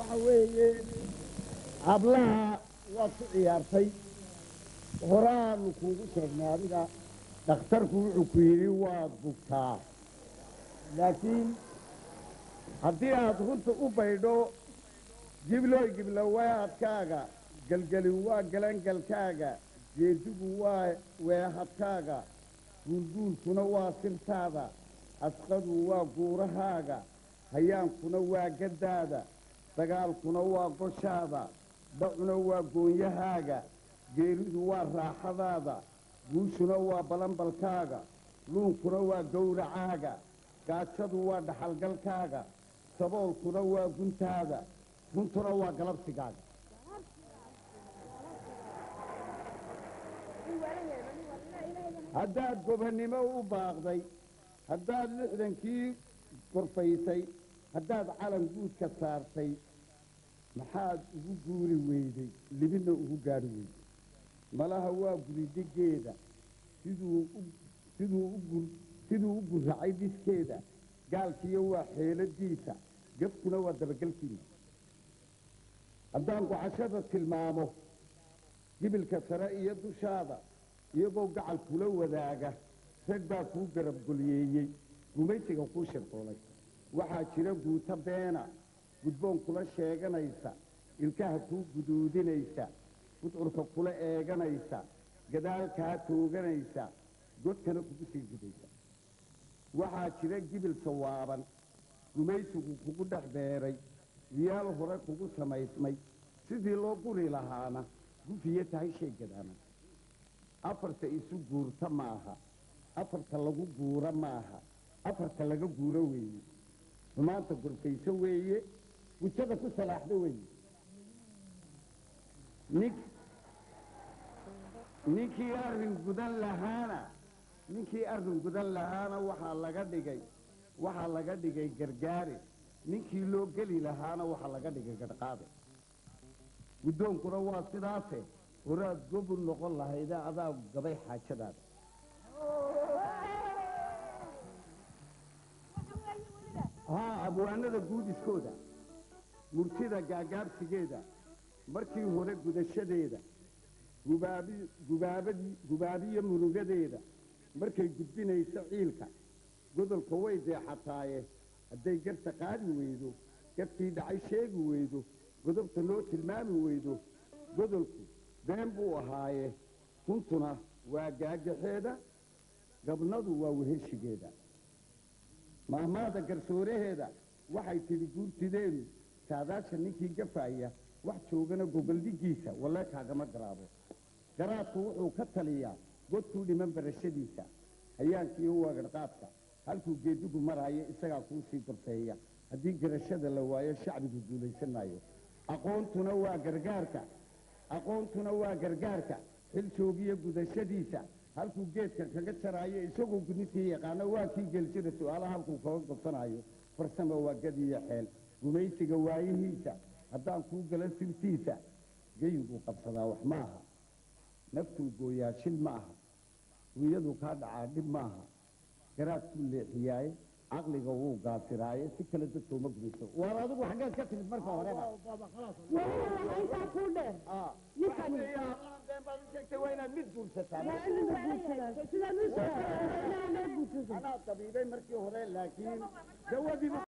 waxa weeye hablaha waad ku ciyaartay horaanu kuugu sheegnay adiga dhakhtarku wuxuu ku yidhi waad bugtaa laakiin haddii aad runta u baydho giblooy giblowaadkaaga gelgelin waa galangalkaaga geedigu waa weehadkaaga guulguulkuna waa sirtaada asqadu waa guurahaaga hayaankuna waa gaddaada dagaalkuna waa goshaada dhacuna waa goonyahaaga geeridu waa raaxadaada guushuna waa balanbalkaaga luunkuna waa gowracaaga gaajadu waa dhaxalgalkaaga saboolkuna waa guntaada runtuna waa galabsigaaga haddaad gobannimo u baaqday haddaad lixdankii gorfaysay haddaad calan guudka saartay maxaad ugu guuri weyday libinna ugu gaadhi weyday malaha waa guridigeeda siduu siduu u siduu u gurracay dhiskeeda gaalkiyo waa xeeladiisa gafkuna waa dabagelkiina haddaan gocashada tilmaamo gibilka sare iyo dushaada iyagoo gacal kula wadaaga rag baa kuu garabgolyeeyey gumaysiga kuu shirqoolay waxaa jira guuto beena gudboon kula sheeganaysa ilkaha kuu guduudinaysa gudcurka kula eeganaysa gadaalkaa tooganaysa godkana kugu sii gudaysa waxaa jira gibil sawaaban gumaysigu kugu dhex beeray diyaal hore kugu samaysmay sidii loo guri lahaana gufiya tahay shay gadaana afarta isu guurta maaha afarta lagu guura maaha afarta laga guuro weeye xumaanta gorfayso weeye gujada ku salaaxdo weeye nin ninkii arrin gudan lahaana ninkii arrin gudan lahaana waxaa laga dhigay waxaa laga dhigay gargaare ninkii loo geli lahaana waxaa laga dhigay gadhqaade guddoonkuna waa sidaase horaad gobol noqon lahayde adaa gabay xaajadaada haa abwaanada guudiskooda murtida gaagaabsigeeda markii hore gudashadeeda gubaabi gubaabadii gubaabiyo murugadeeda markay gudbinayso ciilka godolka way deexataaye hadday garta qaadi weydo gafkii dhacay sheegi weydo godobta noo tilmaami weydo godolku been buu ahaaye runtuna waa gaagaxeeda gabnadu waa weheshigeeda maahmaada garsooraheeda waxay tidhi guurtideenu saadaasha ninkii gafaaya wax joogana gogoldhigiisa walle kaagama garaabo garaadku wuxuu ka taliyaa godkuu dhiman barashadiisa hayaankiiyo waagadhqaadka halkuu geedigu maraayo isagaa kuu sii gorfeeya haddii garashada la waayo shacbigu guulaysan maayo aqoontuna waa gargaarka aqoontuna waa gargaarka xil joogiyo gudashadiisa halkuu geedka kaga jaraayo isagoo gudnitii yaqaano waa kii geljira su-aalaha halkuu kaga gobsanaayo farsamo waa gadiyo xeel gumaysiga waayihiisa haddaan kuu gala sirtiisa geyiguu qabsadaa wax maaha naftuu gooyaa shil ma aha ruyaduu kaa dhacaa dhib maaha garaadkuu leexiyaaye caqliga wuu gaasiraaye si kale dadka uma gumayso waar adigu xaggeed ka timid marka horeba weliba intaa kuu dheer ninkani waa inaad mid guursataa waa in la guursadaa sida mid guursada anaa dabiibay markii hore laakiin dawadiiba